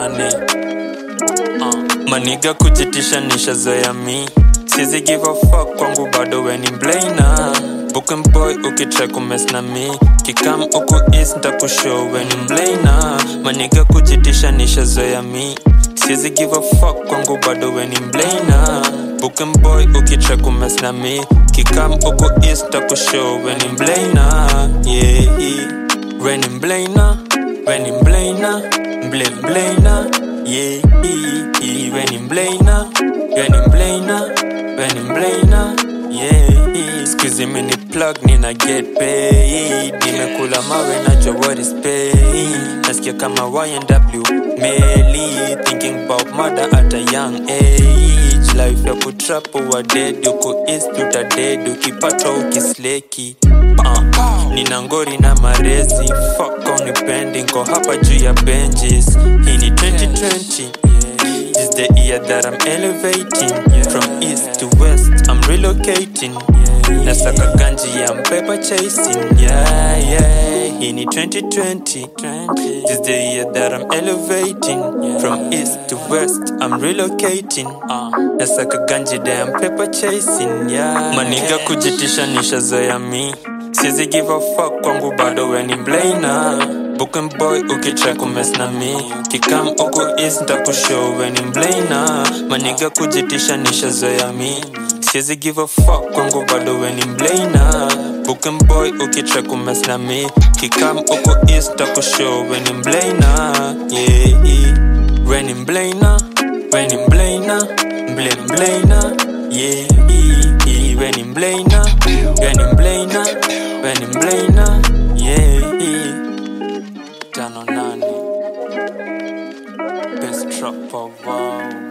nane uh. maniga kujitisha nishazoya mi sizi give a fuck kwangu bado weni mblana Booking boy ukitry kumes na mi kikam uku east ntakushow weni mblana maniga kujitisha nishazoya mi sizi give a fuck kwangu bado weni mblana Booking boy ukitry kumes na mi kikam uku east ntakushow weni mblana yeah weni mblana weni mblana mble mblana yeah weni mblana weni mblana weni mblana yeah Squeezy mini plug nina get paid Nimekula mawe najua what is pain Nasikia kama YNW Meli Thinking about murder at a young age Life ya kutrapo wa dead Uko east uta dead Ukipatwa ukisleki uh, Nina ngori na marezi Fuck unipendi Nko hapa juu ya benches Hii ni 2020 This the year that I'm elevating From east to west I'm relocating Nasaka ganji ya paper chasing Yeah, yeah Hii ni 2020 This the year that I'm elevating From east to west I'm relocating Nasaka ganji damn paper chasing Yeah Maniga kujitisha nishazoya mi Sizi give a fuck kwangu bado weni mblana Booking boy ukitry kumes na mi Kikam uku east ntakushow weni mblana Maniga kujitisha nishazoya mi Sizi give a fuck kwangu bado weni mblana Booking boy ukitry kumes na mi Kikam uku east ntakushow weni mblana Yeah, weni mblana Weni mblana Mble mblana Yeah, weni mblana Weni mblana Weni mblana Yeah, tano nane Best trap of wow